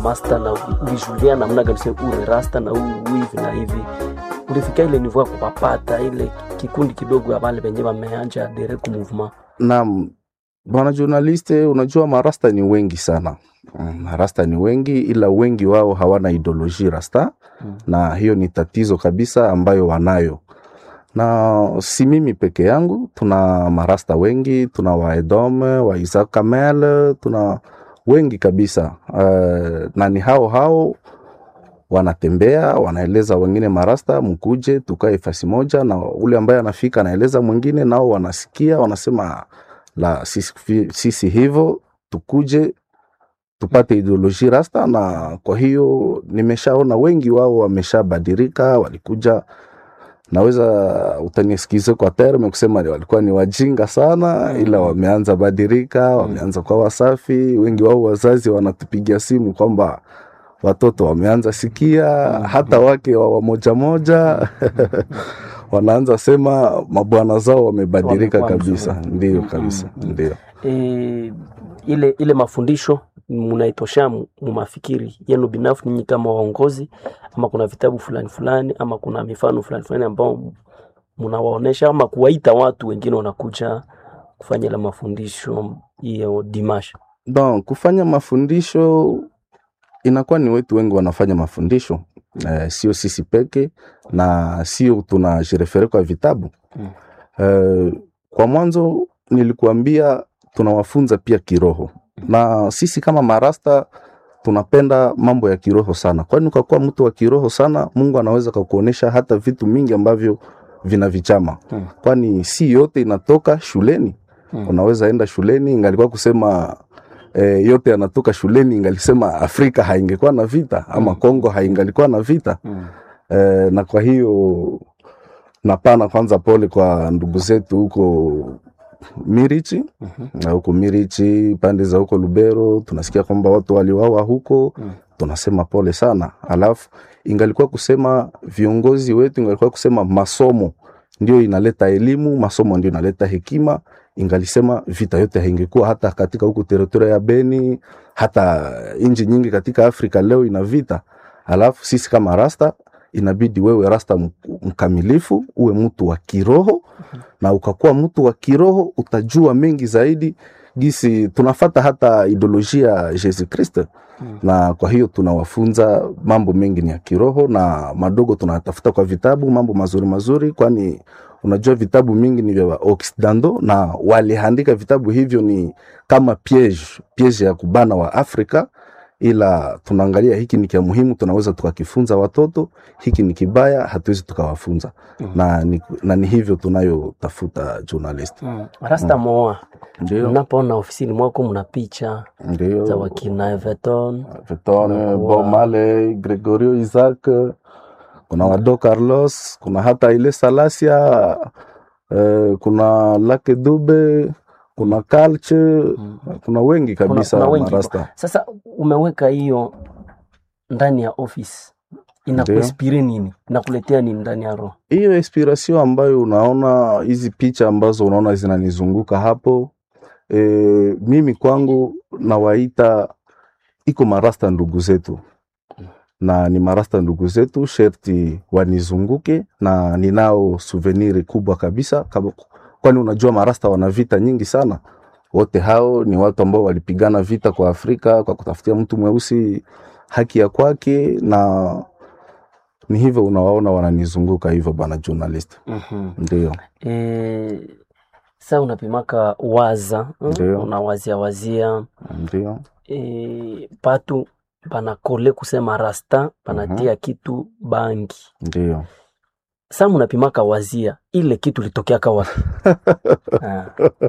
master na ulijulia namna gani sasa ule rasta na huu hivi na hivi ulifika ile nivo ya kupapata ile kikundi kidogo ya wale wenye wameanja direct movement Naam, bwana journaliste, unajua marasta ni wengi sana. Mm, Marasta ni wengi, ila wengi wao hawana ideoloji rasta Mm. na hiyo ni tatizo kabisa ambayo wanayo, na si mimi peke yangu. Tuna marasta wengi, tuna waedome wa Isaac Kamel, tuna wengi kabisa uh, na ni hao hao wanatembea wanaeleza wengine marasta, mkuje tukae fasi moja, na ule ambaye anafika anaeleza mwingine, nao wanasikia wanasema la sisi, sisi hivyo tukuje tupate ideoloji rasta. Na kwa hiyo nimeshaona wengi wao wameshabadilika, walikuja naweza utanisikize kwa terme kusema ni walikuwa ni wajinga sana, ila wameanza badilika, wameanza kwa wasafi. Wengi wao wazazi wanatupigia simu kwamba watoto wameanza sikia, hata wake wa wamoja moja wanaanza sema mabwana zao wamebadilika Wamekuwa kabisa. mzuri. Ndio Mm, kabisa, mm, mm. ndio. e, ile ile mafundisho munaitosha mu mu mafikiri yenu binafsi ninyi kama waongozi, ama kuna vitabu fulani fulani, ama kuna mifano fulani fulani ambao munawaonesha, ama kuwaita watu wengine wanakuja kufanya ile mafundisho hiyo dimasha. Bon, kufanya mafundisho inakuwa ni wetu wengi wanafanya mafundisho eh, sio sisi peke na sio tunajirefere kwa vitabu Mm. eh, kwa mwanzo nilikuambia tunawafunza pia kiroho na sisi kama marasta tunapenda mambo ya kiroho sana, kwani ukakuwa mtu wa kiroho sana, Mungu anaweza kakuonesha hata vitu mingi ambavyo vina vichama, Mm. kwani si yote inatoka shuleni Mm. unaweza enda shuleni ingalikuwa kusema eh, yote yanatoka shuleni ingalisema Afrika haingekuwa na vita ama Mm. Kongo haingalikuwa na vita Mm. eh, na kwa hiyo napana kwanza pole kwa ndugu zetu huko Mirichi Mhm. na huko Mirichi pande za huko Lubero tunasikia kwamba watu waliwawa huko Mm. tunasema pole sana. Alafu ingalikuwa kusema viongozi wetu, ingalikuwa kusema masomo ndio inaleta elimu, masomo ndio inaleta hekima, ingalisema vita yote haingekuwa hata katika huku teritoria ya Beni, hata nchi nyingi katika Afrika leo ina vita. Alafu sisi kama rasta inabidi wewe rasta m- mkamilifu, uwe mtu wa kiroho, na ukakuwa mtu wa kiroho utajua mengi zaidi gisi tunafata hata ideolojia ya Yesu Kristo Mm. na kwa hiyo tunawafunza mambo mengi ni ya kiroho na madogo tunatafuta kwa vitabu mambo mazuri mazuri, kwani unajua vitabu mingi ni vya Occidentaux na waliandika vitabu hivyo ni kama piege piege ya kubana wa Afrika, ila tunaangalia hiki ni kia muhimu, tunaweza tukakifunza watoto, hiki ni kibaya, hatuwezi tukawafunza Mm. na, ni, na ni hivyo tunayotafuta journalist. Mm. Rasta Moa, Ndio, mnapoona ofisini mwako mna picha za ndio wakina Everton Vitone, Unakuwa- Bob Marley, Gregorio Isaac, kuna Wado Carlos, kuna hata ile Salasia, eh, kuna Lake Dube, kuna Kalche, Mm. kuna wengi Kuna- kabisa kuna wengi marasta. Sasa umeweka hiyo ndani ya office, inakuinspire nini? Inakuletea nini ndani ya roho? Hiyo inspiration ambayo unaona hizi picha ambazo unaona zinanizunguka hapo, e, mimi kwangu nawaita iko marasta ndugu zetu na ni marasta ndugu zetu, sherti wanizunguke na ninao souvenir kubwa kabisa, kama- kwani unajua marasta wana vita nyingi sana. Wote hao ni watu ambao walipigana vita kwa Afrika kwa kutafutia mtu mweusi haki ya kwake, na ni hivyo unawaona wananizunguka hivyo, bana journalist. Mhm. Ndio, E, sa unapimaka waza mm, Ndio. unawazia wazia ndio, e, patu panakole kusema rasta panatia kitu bangi ndio. sa munapimaka wazia ile kitu litokeaka wapi? Ah,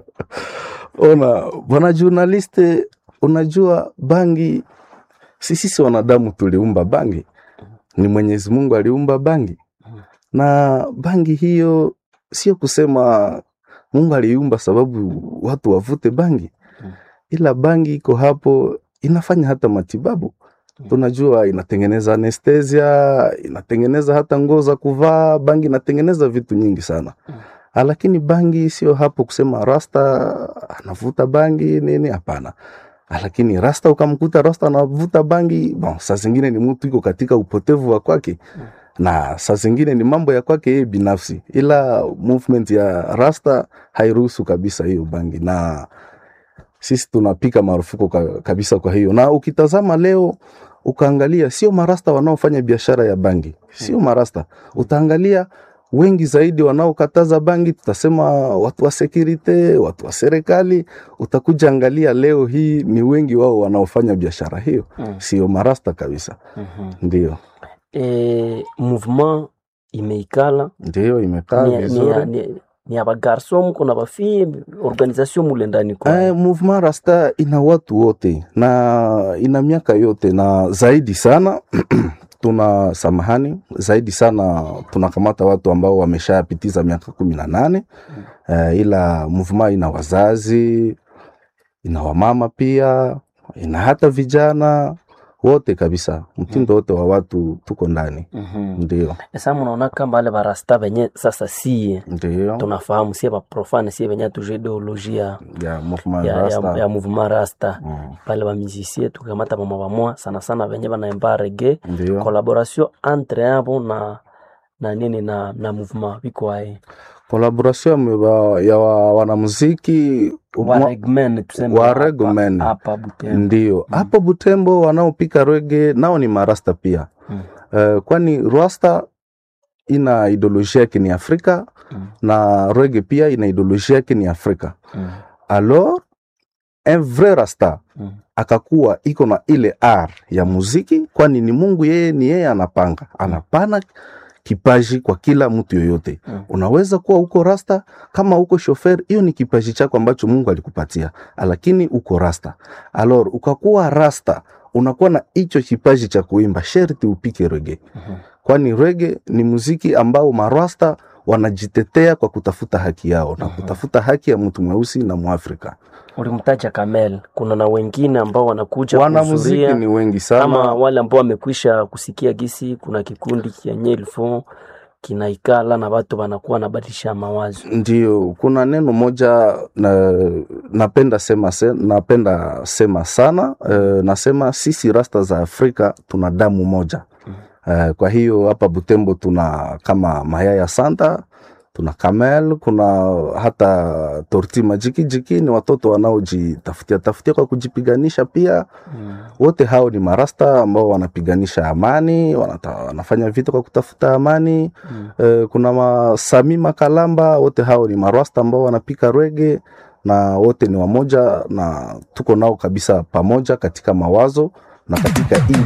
Ona bwana journaliste, unajua bangi, si sisi wanadamu tuliumba bangi, ni Mwenyezi Mungu aliumba bangi, na bangi hiyo sio kusema Mungu aliumba sababu watu wavute bangi, Mm. ila bangi iko hapo inafanya hata matibabu. Mm. Tunajua inatengeneza anestesia, inatengeneza hata nguo za kuvaa. Bangi inatengeneza vitu nyingi sana Mm. Ah, lakini bangi sio hapo kusema rasta anavuta bangi nini, hapana. lakini rasta ukamkuta rasta anavuta bangi bon, saa zingine ni mtu iko katika upotevu wa kwake na saa zingine ni mambo ya kwake yeye binafsi, ila movement ya rasta hairuhusu kabisa hiyo bangi, na sisi tunapika marufuku ka- kabisa. Kwa hiyo na ukitazama leo ukaangalia, sio marasta wanaofanya biashara ya bangi, sio marasta. Utaangalia wengi zaidi wanaokataza bangi, tutasema watu wa security, watu wa serikali. Utakuja angalia leo hii ni wengi wao wanaofanya biashara hiyo, Mm. sio marasta kabisa. Mhm. Ndio, Eh, mouvement imeikala ndio imekaa ni, ni, vizuri. ni, ni ya bagarso mko na bafie organisation mule ndani kwa Eh, movement rasta ina watu wote na ina miaka yote na zaidi sana tuna samahani zaidi sana tunakamata watu ambao wameshapitiza miaka kumi na nane eh, ila movement ina wazazi ina wamama pia ina hata vijana wote kabisa mtindo wote wa watu tuko ndani Mhm. ndio Sasa mnaona kama wale barasta benye sasa sie ndio tunafahamu sie baprofane sie benye tuje ideolojia ya movement ya, ya, rasta ya mouvement rasta Mm, pale bamizisie tukamata bama bamwa sana sana benye banaimba rege ndio collaboration entre abo na na nini na na mouvement biko aye collaboration ya wa- ya wa- wanamuziki wa mwa- regmen tuseme wa hapa- regmen. hapa Butembo Ndio hapo Butembo wanaopika rege nao ni marasta pia Mm. Eh, kwani rasta ina ideolojia yake ni Afrika Mm. na rege pia ina ideolojia yake ni Afrika. Mm. Alors un vrai rasta Mm. akakuwa iko na ile r ya muziki, kwani ni Mungu yeye ni yeye anapanga, anapana kipaji kwa kila mtu yoyote. Mm. Unaweza kuwa uko rasta kama uko shofer, hiyo ni kipaji chako ambacho Mungu alikupatia, lakini uko rasta. Alors ukakuwa rasta, unakuwa na hicho kipaji cha kuimba, sherti upike rege, Mhm. kwani rege ni muziki ambao marasta wanajitetea kwa kutafuta haki yao na kutafuta haki ya mtu mweusi na Mwafrika. ulimtaja Kamel, kuna na wengine ambao wanakuja Wanamuziki kuhudhuria ni wengi ama sana. wale ambao wamekwisha kusikia gisi kuna kikundi kenye ilfo kinaikala na watu wanakuwa nabadilisha mawazo. Ndio, kuna neno moja na, napenda sema, se, napenda sema sana eh, nasema sisi rasta za Afrika tuna damu moja eh, kwa hiyo hapa Butembo tuna kama Mayaya Santa, tuna Kamel, kuna hata Torti Majiki Jiki, ni watoto wanaojitafutia tafutia kwa kujipiganisha pia Mm. wote hao ni marasta ambao wanapiganisha amani, wanata, wanafanya vita kwa kutafuta amani Mm. eh, kuna masami makalamba, wote hao ni marasta ambao wanapika rege na wote ni wamoja na tuko nao kabisa pamoja katika mawazo na katika hii